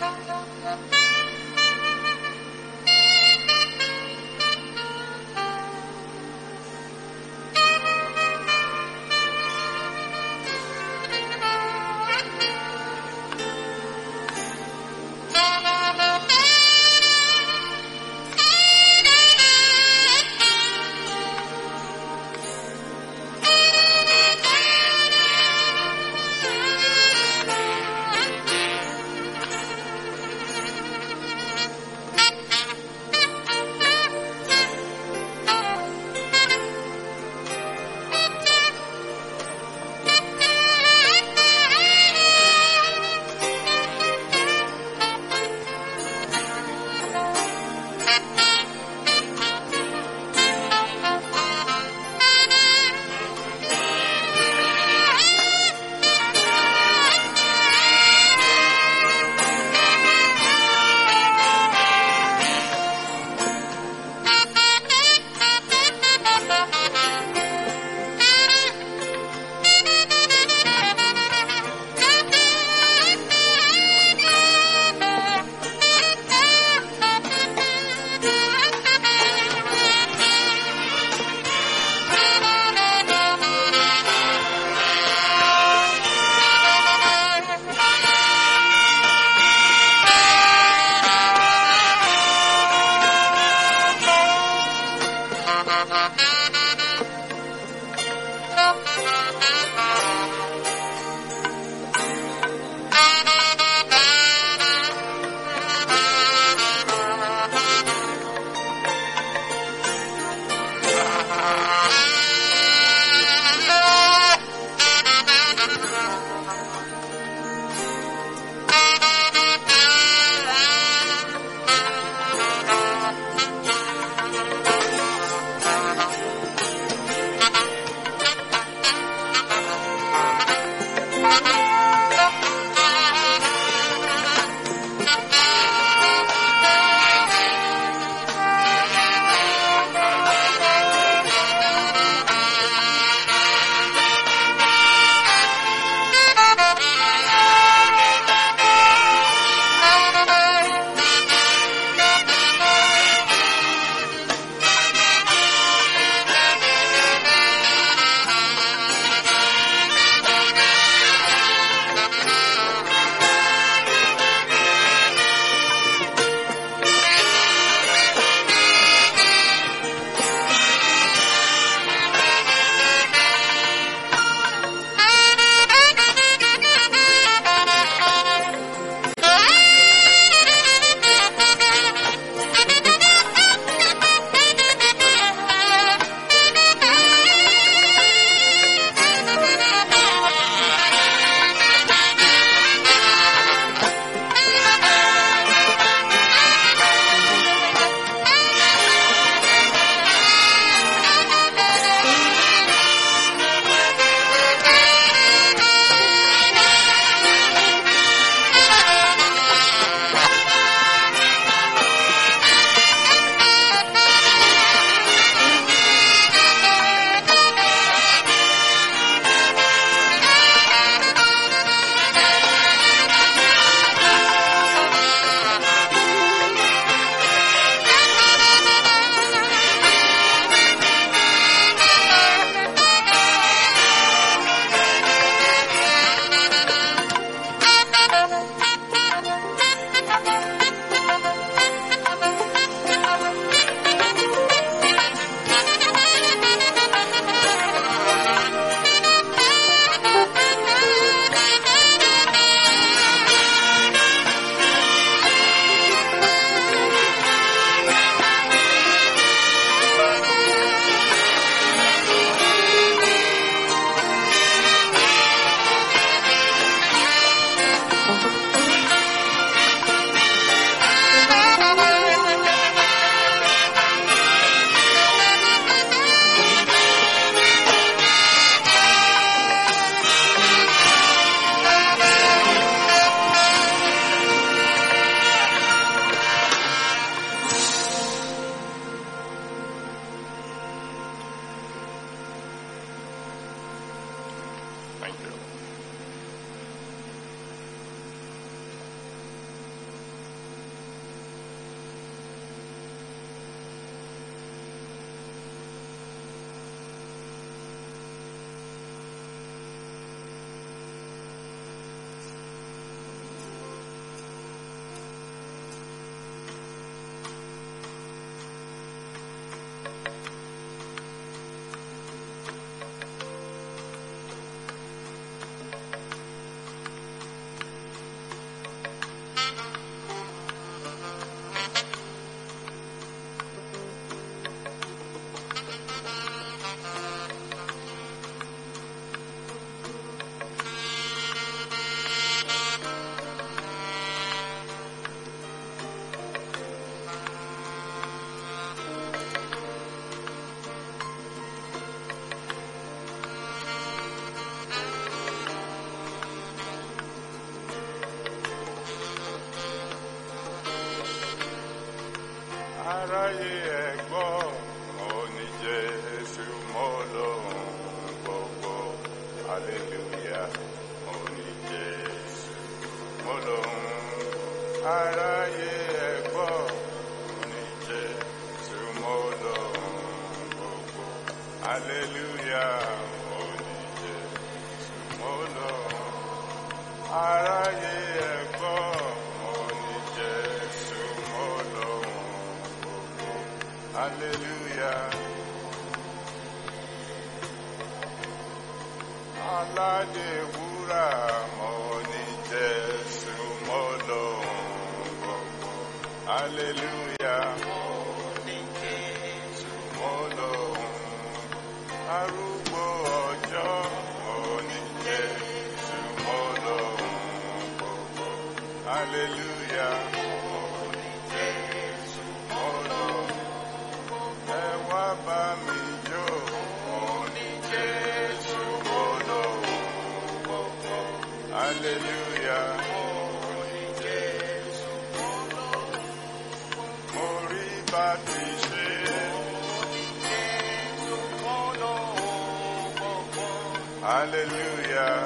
Thank aráyé ẹ̀gbọ́ mo ní jésù mo lóhun gbogbo hallelujah mo ní jésù mo lóhun aráyé ẹ̀gbọ́ mo ní jésù mo lóhun gbogbo hallelujah mo ní jésù mo lóhun aráyé ẹ̀gbọ́ mo ní jésù mo lóhun gbogbo hallelujah. aládé wúrà mo ní jésù mo lóhun gbogbo hallelujah mo lóhun arúgbó ọjọ́ mo ní jésù mo lóhun gbogbo hallelujah mo lóhun ẹ wá bá mi jó mo ní jésù mo lóhun gbogbo hallelujah mo rí bá ti ṣe hallelujah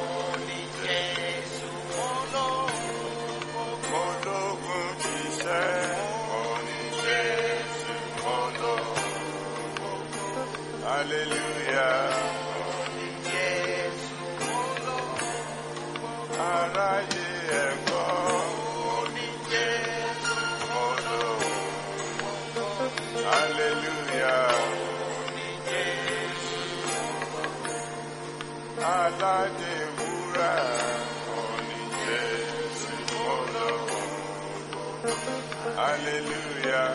mo lógun ṣiṣẹ́ mo ní jésù mo lóhun hallelujah aráyé ẹ̀gbọ́ mo ní jésù mo lóhun hallelujah aládé wúrà mo ní jésù mo lóhun hallelujah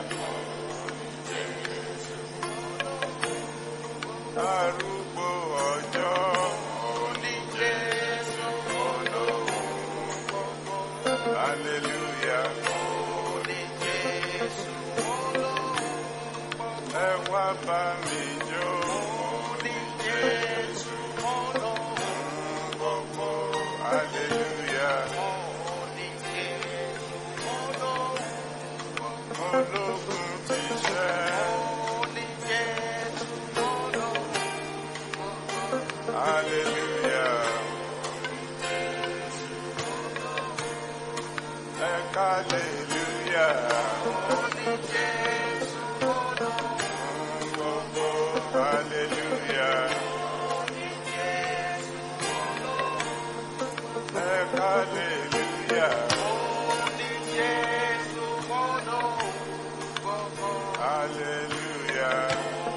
arúgbó ọjọ́ mo ní jésù mo lóhun hallelujah ẹ wá bá mi jó mo ní jésù gbogbo hallelujah ológun ti ṣẹ́ hallelujah ẹ hallelujah gbogbo hallelujah ẹ hallelujah hallelujah.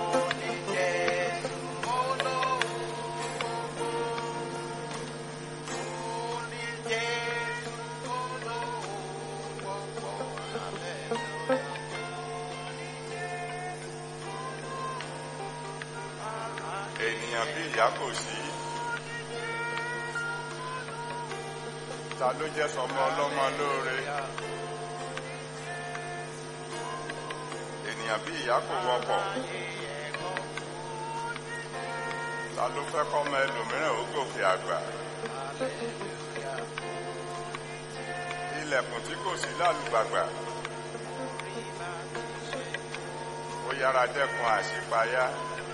ènìyàn bí ìyá kò sí ta ló jẹ́ sọmọ ọlọ́mọ lóore ènìyàn bí ìyá kò wọ́pọ̀ ta ló fẹ́ kọ́mọ ẹlòmíràn ó gòkè àgbà ilẹ̀kùn tí kò sí lálùgbàgbà ó yára dẹ́kun àṣípayá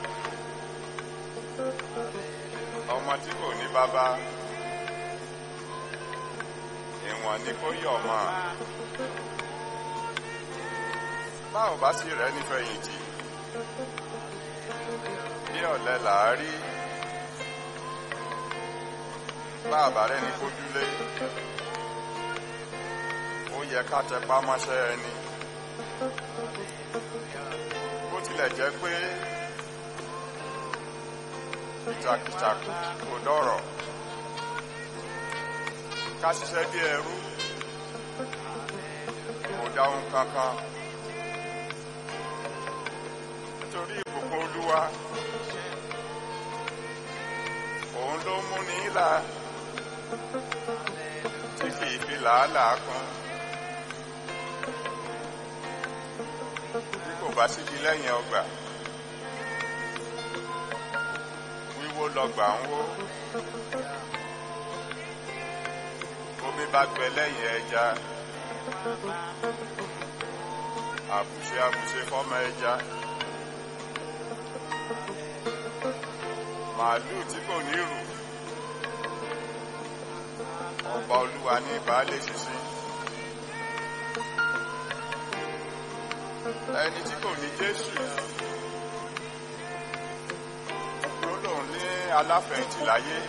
ọmọ tí kò ní bàbá ìwọ̀n ni kó yọ̀ mọ́ báwo bá sì rẹ́ nífẹ̀yìntì bí ọ̀lẹ làá rí bá àbárẹ́ ní kójúlé ó yẹ ká tẹpá mọ́ṣẹ́ ẹni bó tilẹ̀ jẹ́ pé kìtàkìtà kò dọ̀rọ̀ ká ṣiṣẹ́ bí ẹrú kò dá ohun kankan nítorí ìbùkún olúwa òun ló mú ní ìlà tí kì í fi làálàá kún bí kò bá síbi lẹ́yìn ọgbà wíwó lọgbà ń wó omi bá gbẹ lẹ́yìn ẹja àbùṣe àbùṣe fọ́mọ ẹja màálù tí kò ní rù ọba olúwa ní baálé ṣinṣin ẹni tí kò ní jésù tó lòun ní aláfẹ̀yìntì láyé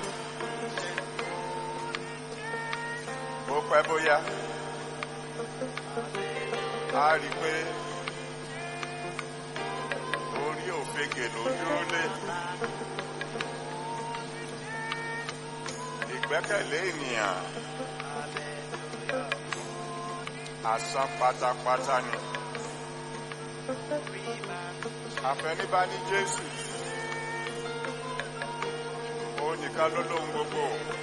ó pẹ́ bóyá a rí pé orí òfegè ló dúró lé ìgbẹ́kẹ̀lé ènìyàn asán pátápátá ni àfẹnibá ní jésù ó nìkan ló lóhun gbogbo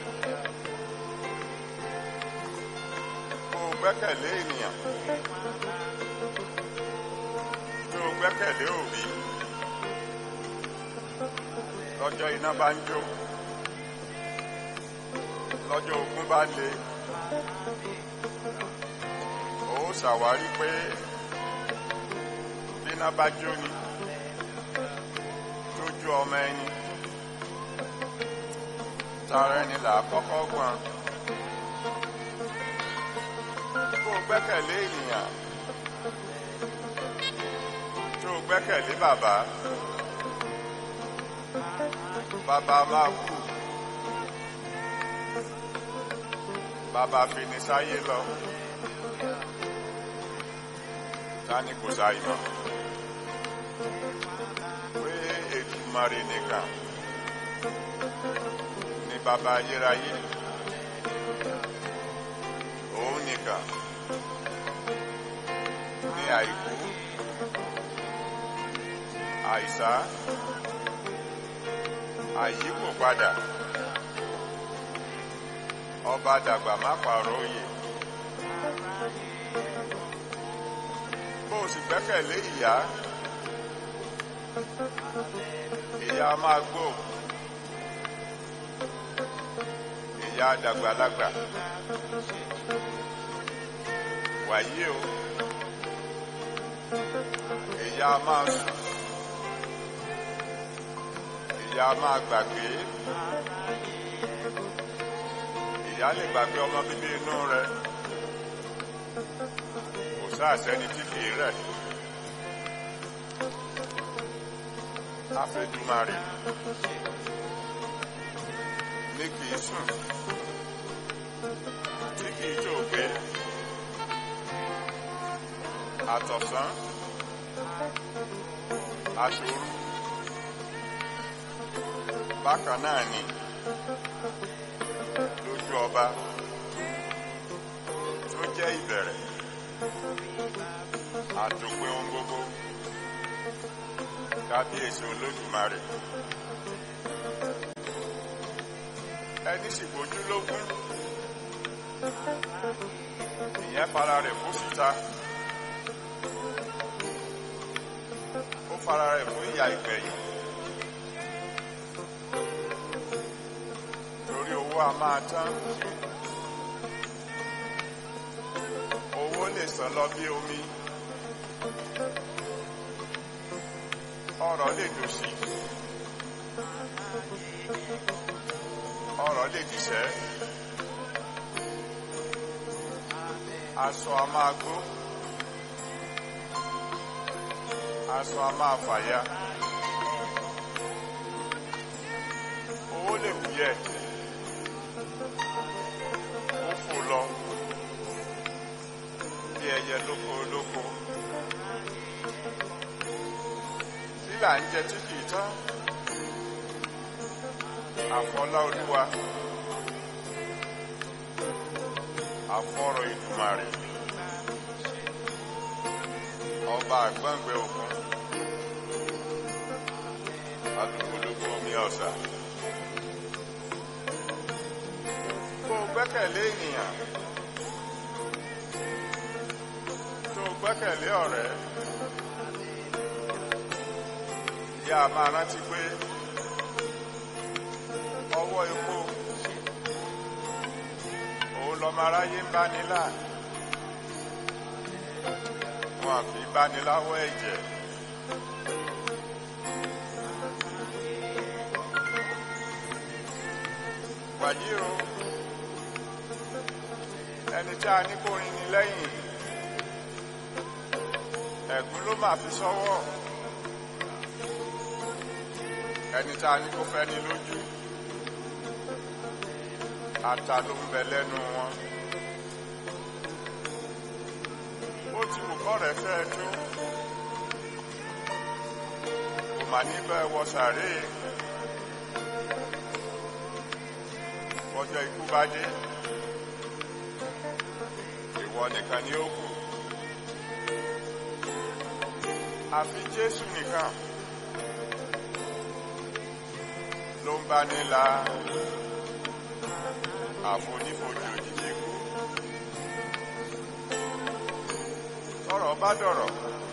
kó o gbẹ́kẹ̀lé ènìyàn tó o gbẹ́kẹ̀lé òbí lọ́jọ́ iná bá ń jó lọ́jọ́ ogun bá le ó ṣàwárí pé bíná bá jó ni tó jó ọmọ ẹni tara ẹni là á kọ́kọ́ gbọ́n kó o gbẹ́kẹ̀lé ènìyàn tó o gbẹ́kẹ̀lé bàbá bàbá máa kú bàbá fi ní sáyé lọ tani kò sáyé mọ́ pé Èdùmàrè nìkan ní bàbá ayérayé òun nìkan ní àìkú àìsá àyíkò padà ọba dàgbà má pààrọ̀ òye bó o sì gbẹ́kẹ̀lé ìyá ìyá máa gbó ìyá dàgbàlagbà wàyí o ìyá máa sùn ìyá máa gbàgbé ìyá lè gbàgbé ọmọ bíbí inú rẹ kò sáàsẹni tí kìí rẹ̀ afẹ́dùmarè ní kìí sùn tí kìí jòògbé àtọ̀sán aṣòru bákan náà ni lójú ọba tó jẹ́ ìbẹ̀rẹ̀ àtòpin ohun gbogbo kábíyèsí olódùmarè ẹni sì gbójú lógún ìyẹn fara rẹ̀ fún síta ó fara rẹ̀ fún ìyà ìgbẹ̀yìn torí owó a máa tán owó lè sàn lọ bí omi ọrọ̀ lè dòṣì ọrọ̀ lè dìṣẹ́ aṣọ a máa gbó aṣọ a máa fàya owó lè wúyẹ ó fò lọ bí ẹyẹ lóko lóko lílà ń jẹ tí kìí tán àfọlá olúwa àfọ̀rọ̀ ìdùmarè ọba àgbọ̀ngbẹ̀ òkun alùpùpù omi ọ̀sà kó o gbẹ́kẹ̀lé ènìyàn tó o gbẹ́kẹ̀lé ọ̀rẹ́ yá a máa rántí pé ọwọ́ epo òun lọ́mọ aráyé ń bá nílà wọn kì í báni láwọ́ ẹ̀jẹ̀. wàyí o ẹni tí a ní kó rin ni lẹ́yìn ẹ̀gún ló máa fi sọ́wọ́ ẹni tí a ní kó fẹ́ ni lójú ata ló ń bẹ lẹ́nu wọn ó ti wù kọ́ rẹ̀ fẹ́ tó kò mà níbẹ̀ wọ sàréè ọjọ́ ikú bá dé ìwọ nìkan ni ó kù àfi Jésù nìkan ló ń bá ní la àfonífojì òjijì ikú tọ́rọ̀ bá dọ̀rọ̀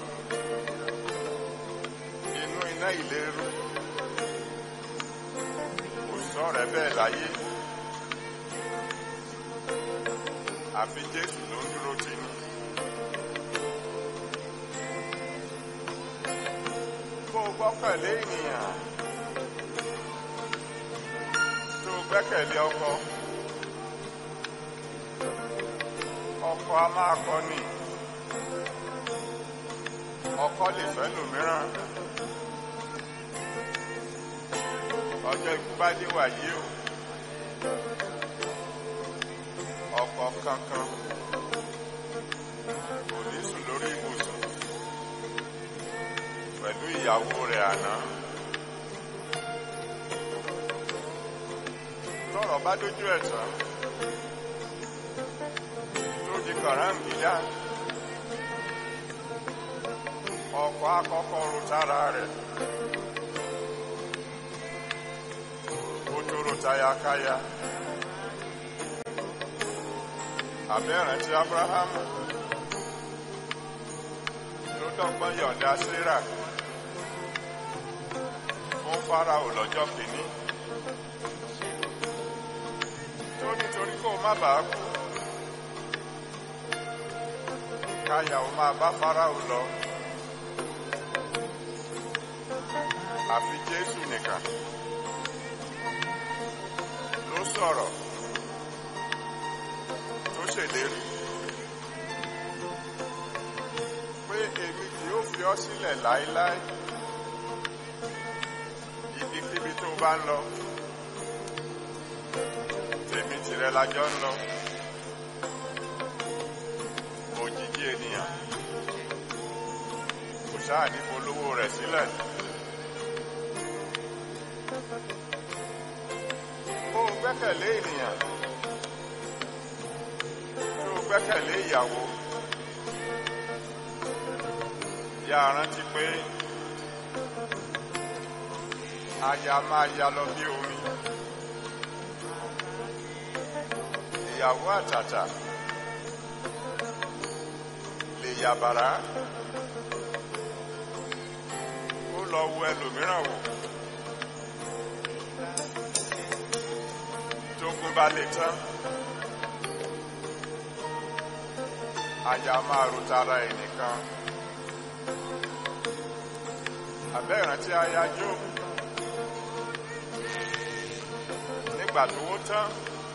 inú iná ìléru kò sọ̀rọ̀ bẹ́ẹ̀ láyé àfi Jésù ló ń dúró tì ní. bó o gbọ́kànlé ènìyàn tó o gbẹ́kẹ̀lé ọkọ ọkọ a máa kọ ni ọkọ lè fẹ́ lòmíràn ọjọ́ ikú bá dé wàyí o ọkọ kankan kò ní sùn lórí ibùsùn pẹ̀lú ìyàwó rẹ̀ àná tọ́rọ̀ bá dójú ẹ̀ tán tó di kàráǹgídá ọkọ akọ́kọ́ ro tára rẹ̀ ó tó ro tayakaya àbẹ́rẹ̀ tí Abrahamu ló dọ́gbọ́n yọ̀ǹda Síra fún Fáráò lọ́jọ́ kìíní tó nítorí kó má bàa kú káyà ó máa bá Fáráò lọ àfi Jésù nìkan ló sọ̀rọ̀ tó ṣèlérí pé èmi kì yóò fi ọ́ sílẹ̀ láéláé ibikíbi tó bá ń lọ tèmi tìrẹ lájọ ń lọ òjijì ènìyàn kò sáà ní polówó rẹ̀ sílẹ̀ ó gbẹ́kẹ̀lé ènìyàn tó gbẹ́kẹ̀lé ìyàwó yà rántí pé aya máa ya lọ bí omi ìyàwó àtàtà lè yàbàrá ó lọ wo ẹlòmíràn wò tógun bá lè tán aya máa ro tara ẹnìkan àbẹ́ ìrántí aya Jóòbù nígbà tó wó tán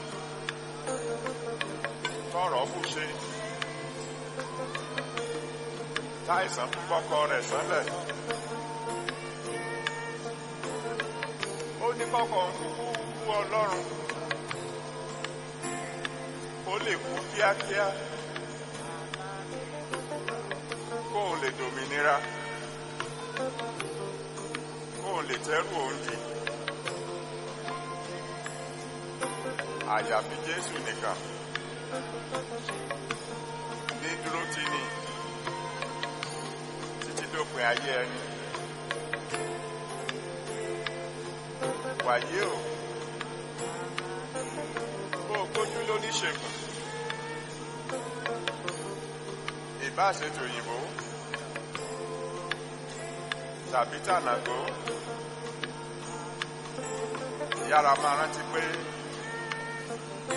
tọrọ bù ṣe táìsàn tún gbọ́kọ rẹ̀ sánlẹ̀ ó ní kọ́kọ́ kúkú kú ọlọ́run ó lè kú kíákíá kó o lè dòmìnira kó o lè tẹ́rù òǹdì àyàfi Jésù nìkan ní dúró tì ní títí dópin ayé ẹni wàyé o kó o gbójú lóníṣègùn ìbáṣetò òyìnbó tàbí tànàgó yára máa rántí pé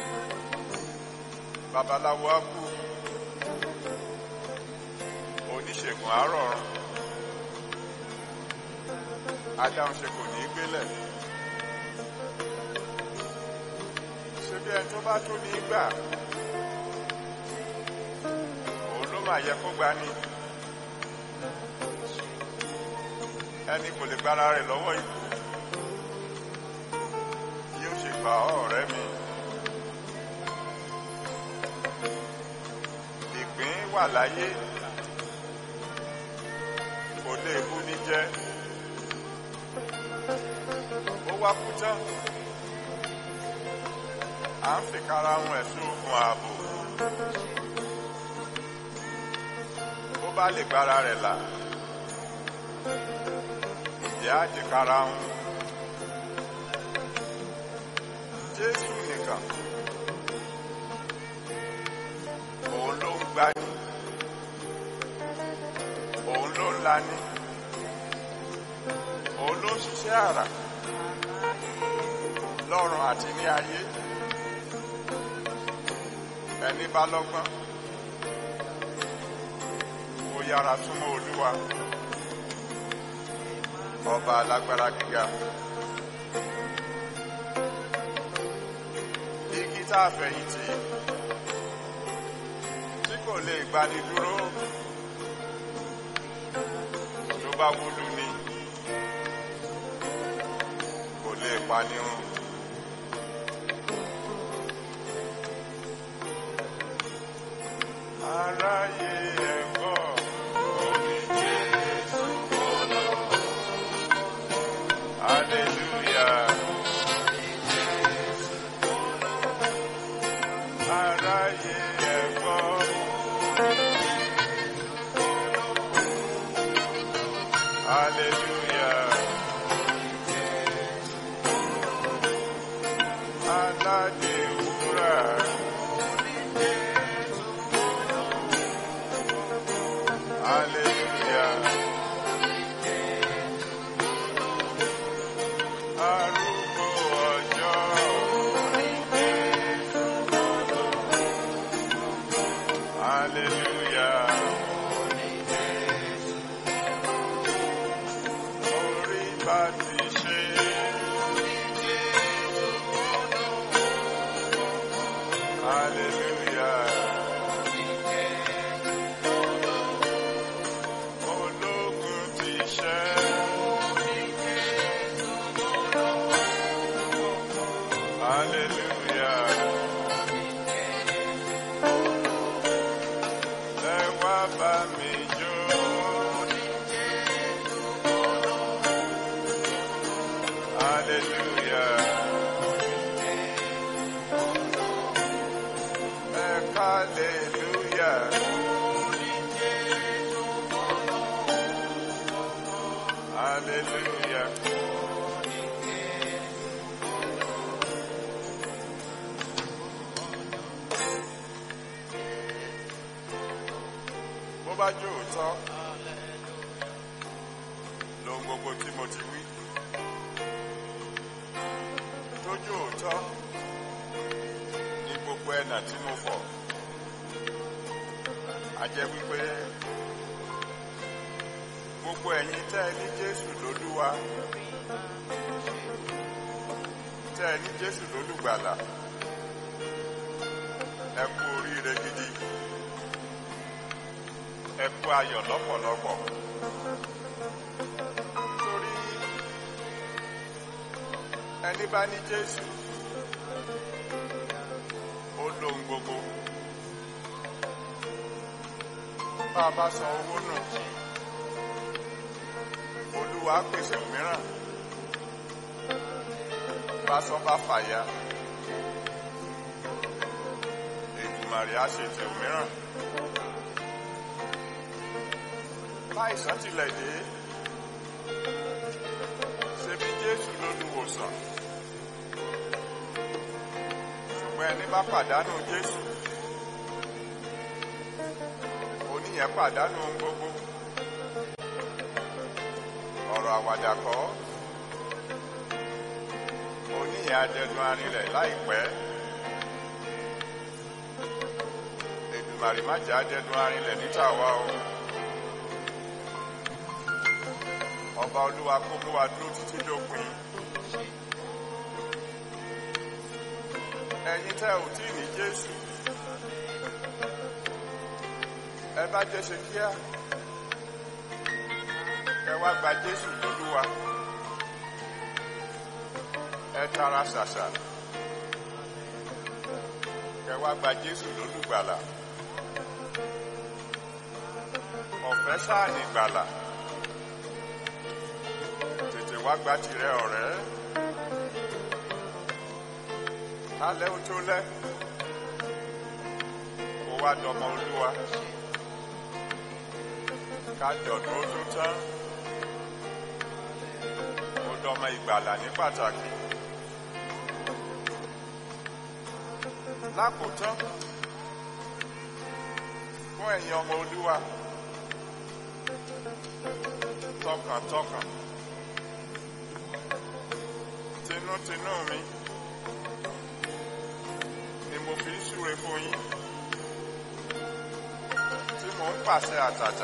babaláwo á kú òkùnkùn àárọ̀ ọ̀run adáhùn ṣe kò ní í gbélẹ̀ ṣe bí ẹni tó bá tó ní í gbà òun ló máa yẹ kó gbani ẹni kò lè gbára rẹ̀ lọ́wọ́ ikú yóò ṣe gbà ọ́ ọ̀rẹ́ mi ìpín wà láyé kò lè bú ní jẹ́ ó wá kú tán à ń fìkara hun ẹ̀sùn ogun ààbò ó bá lè gbára rẹ̀ là ìjẹ́ àjẹkára hun Jésù nìkan òun ló ń gbani òun ló ń lani òun ló ń ṣiṣẹ́ àrà lọ́run àti ní ayé ẹni bá lọ́gbọ́n ó yára súnmọ́ Olúwa ọba alágbára gíga igi tá a fẹ̀yìntì tí kò lè gbani dúró tó bá wúlú ni kò lè pani run. Aráyé ẹ̀gbọ́ omi Jésù kọ́lọ́. Hallelujah. Aráyé ẹ̀gbọ́. Hallelujah. Aládé wúrà. Hallelujah. Arúgbó ọjọ́. Hallelujah. Orí bá ti ṣe. Hallelujah. Ológun ti ṣẹ́. Hallelujah. Ẹ wá bá mi jó. Hallelujah. Ẹ hallelujah. Hallelujah. Bó bá jó òótọ́, lohun gbogbo tí mo ti wí. Tó jó òótọ́, ní gbogbo ẹ̀nà tí mo fọ̀. A jẹ́ wípé gbogbo ẹ̀yin tẹ́ ẹ ní Jésù lólúwa tẹ́ ẹ ní Jésù lólùgbàlà ẹ kú oríire gidi ẹ kú ayọ̀ lọ́pọ̀lọpọ̀ torí ẹni bá ní Jésù ó lóhun gbogbo bá a bá san owó nù olúwa pèsè mìíràn báṣọ bá fàya ètùmàrè á ṣe tẹ̀ mìíràn láìsàn tilẹ̀ dé ṣebí jésù lólùwòsàn ṣùgbọ́n ẹni bá pàdánù jésù oníyẹn pàdánù ohun gbogbo ọ̀rọ̀ àwàdà kọ́ oníyẹn adẹnu arinlẹ̀ láìpẹ́ Èdùmàrè má jẹ́ adẹnu arinlẹ̀ níta wa o ọba olúwa kó mú wa dúró títí dópin ẹ̀yin tẹ́ ò tí ì ní jésù ẹ bá jẹ́ ṣe kíá ẹ wá gba jésù lólúwa ẹ tara ṣàṣà ẹ wá gba jésù lólùgbàlà ọ̀fẹ́ sáà ní gbàlà tètè wá gba tirẹ̀ ọ̀rẹ́ alẹ́ ó tó lẹ́ kó wá dọmọ olúwa ká dọ̀dún ó tó tán ó dọmọ ìgbàlà ní pàtàkì lákòótán fún ẹ̀yin ọmọ olúwa tọkàntọkàn tinútinú mi ni mo fi ń súre fún yín tí mò ń pàṣẹ àtàtà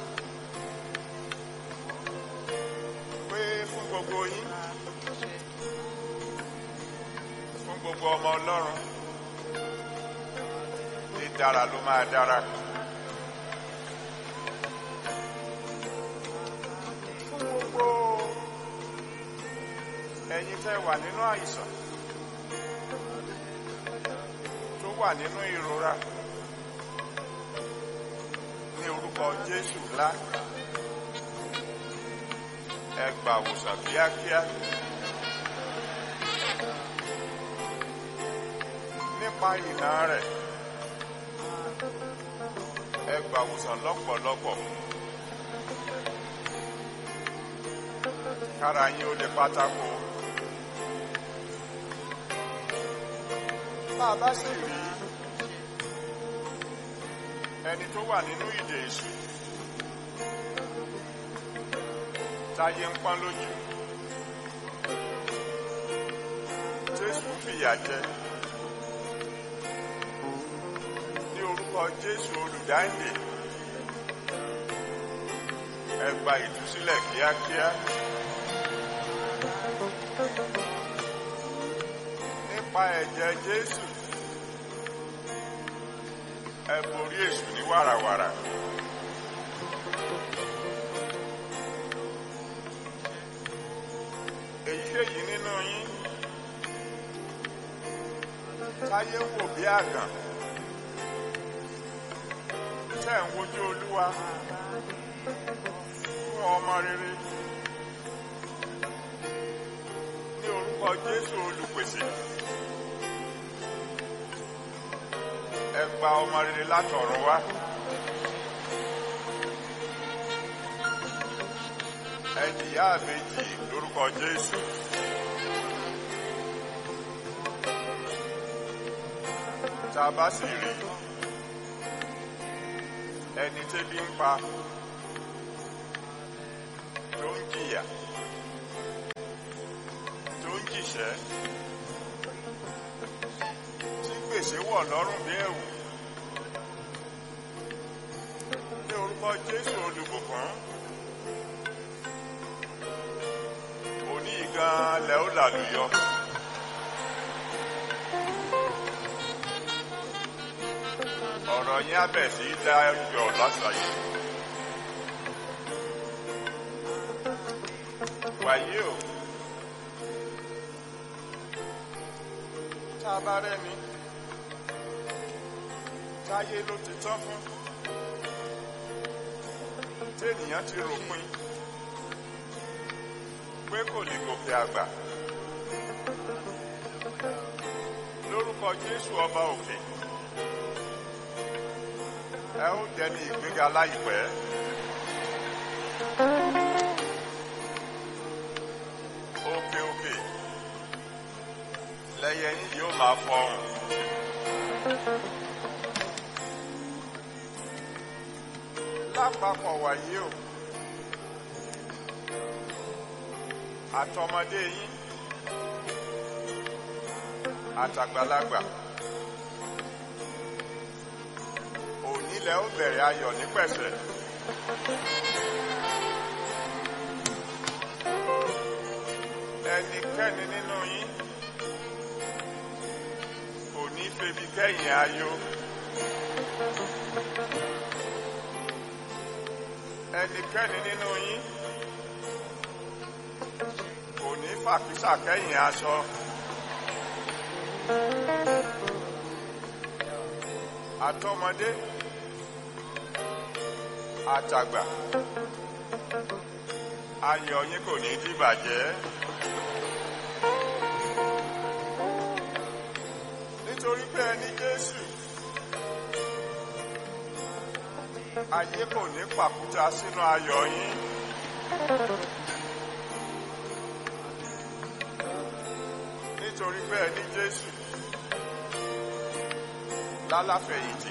pé fún gbogbo yín fún gbogbo ọmọ ọlọ́run ní dára ló máa dára. fún gbogbo ẹ̀yin tẹ́ wà nínú àìsàn tó wà nínú ìrora ní orúkọ Jésù ńlá ẹ gbà wòsàn kíákíá nípa ìná rẹ̀ ẹ gbà wòsàn lọ́pọ̀lọpọ̀. kára yín ó lè pátákó. Bá a bá sì rí ẹni tó wà nínú ìdè èṣù táyé ń pọ́n lójú. Jésù fìyà jẹ ní orúkọ Jésù olùdáǹdè ẹ gba ìtúsílẹ̀ kíákíá. nípa ẹ̀jẹ̀ Jésù ẹ borí èṣù ní wàràwàrà. èyíkéyìí nínú yín táyé ń wò bí àgàn tẹ́ ń wojú Olúwa fún ọmọ rere ní orúkọ Jésù olùpèsè. ẹ gba ọmọ rere látọ̀run wá. ẹ jìyà àbèjì lórúkọ Jésù. tá a bá sì rí ẹni tẹ́bí ń pa tó ń jìyà tó ń jìṣẹ́ tí gbèsè wọ̀ lọ́rùn bí ẹ̀wù ní orúkọ Jésù olùbùkún òní gan lẹ ó làlùyọ. ọ̀rọ̀ yín á bẹ̀ sí dá yọ lọ́sàáyé. wàyí o tá a bá rẹ́ni táyé ló ti tán fún téèyàn ti ròpin pé kò ní gòkè àgbà lórúkọ Jésù ọba òkè ẹ ó dẹni ìgbéga láìpẹ́. òkè òkè lẹyẹ yín yóò máa fọhùn. lápapọ̀ wàyí o àtọmọdé yín àtàgbàlagbà òní lẹ ó bẹ̀rẹ̀ ayọ̀ ní pẹ̀sẹ̀ ẹnikẹ́ni nínú yín kò ní febi kẹ́yìn ayọ̀ ẹnikẹ́ni nínú yín kò ní fàkísà kẹ́yìn aṣọ àtọmọdé àtàgbà ayọ̀ yín kò ní dìbàjẹ́ nítorí pé ẹni Jésù ayé kò ní pàkúta sínú ayọ̀ yín nítorí pé ẹni Jésù lálàfẹ̀yìntì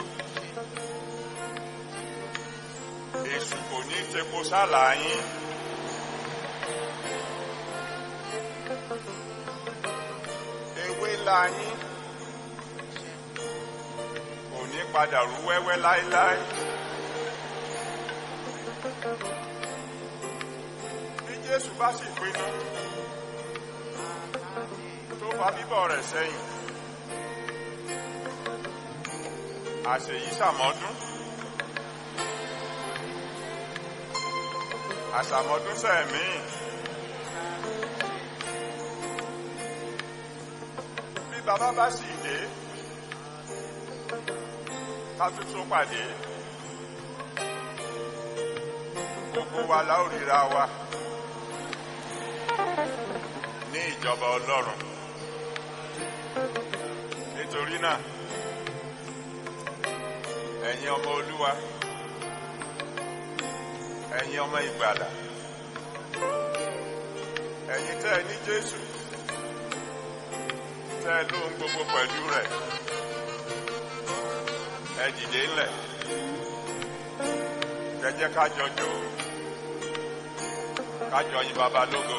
èṣù kò ní tepo sálà yín ewé ńlá yín kò ní padà rú wẹ́wẹ́ láéláé bí Jésù bá sì pinnu tó fa bíbọ̀ rẹ̀ sẹ́yìn àṣèyí sàmọ́dún àṣàmọ́dún sẹ́ẹ̀mí bí bàbá bá sì dé ká tún tó pàdé gbogbo wa la ó ríra wa ní ìjọba Ọlọ́run nítorí náà ẹ̀yin ọmọ Olúwa ẹ̀yin ọmọ ìgbàlà ẹ̀yin tẹ́ ẹ ní Jésù tẹ́ ẹ lóhun gbogbo pẹ̀lú rẹ̀ ẹ dìde ńlẹ̀ ẹ jẹ́ ká jọ jó ká jọ yìn bàbá lógo.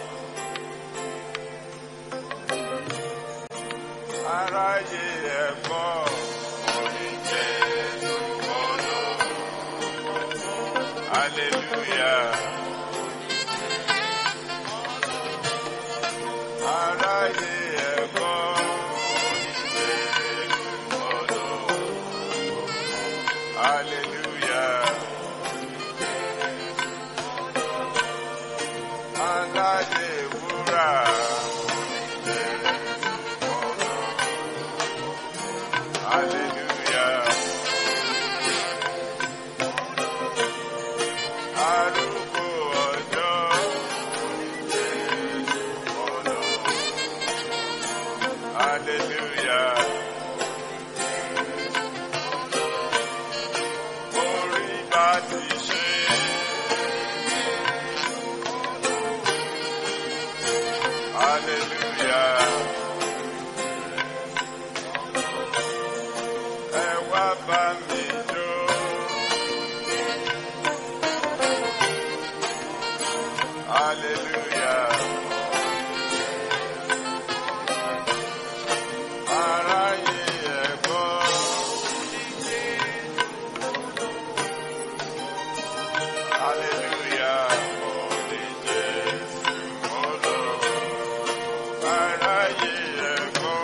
aráyé ẹ̀gbọ́ orí Jésù olóòrùn hallelujah. aráyé ẹ̀gbọ́ orí Jésù olóòrùn hallelujah. aládé wúrà. Hallelujah. Arúgbó ọjọ́ Hallelujah. Orí bá ti ṣe. Hallelujah. Ẹ wá bá mi jó. Hallelujah. Aráyé ẹ gbọ́. Hallelujah. Holy Jésù Ọlọ́run. Aráyé ẹ gbọ́.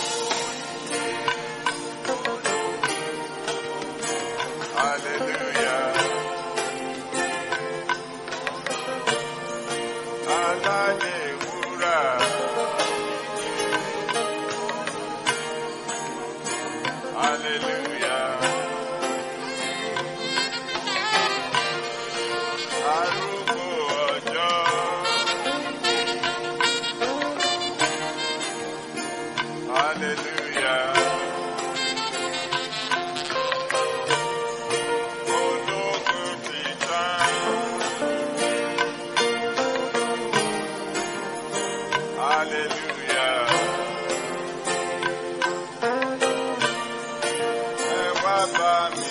Hallelujah. Aládé wúrà. Hallelujah. Arúgbó ọjọ́. Hallelujah. Ológun ti tán. Hallelujah. Ẹ wá bá mi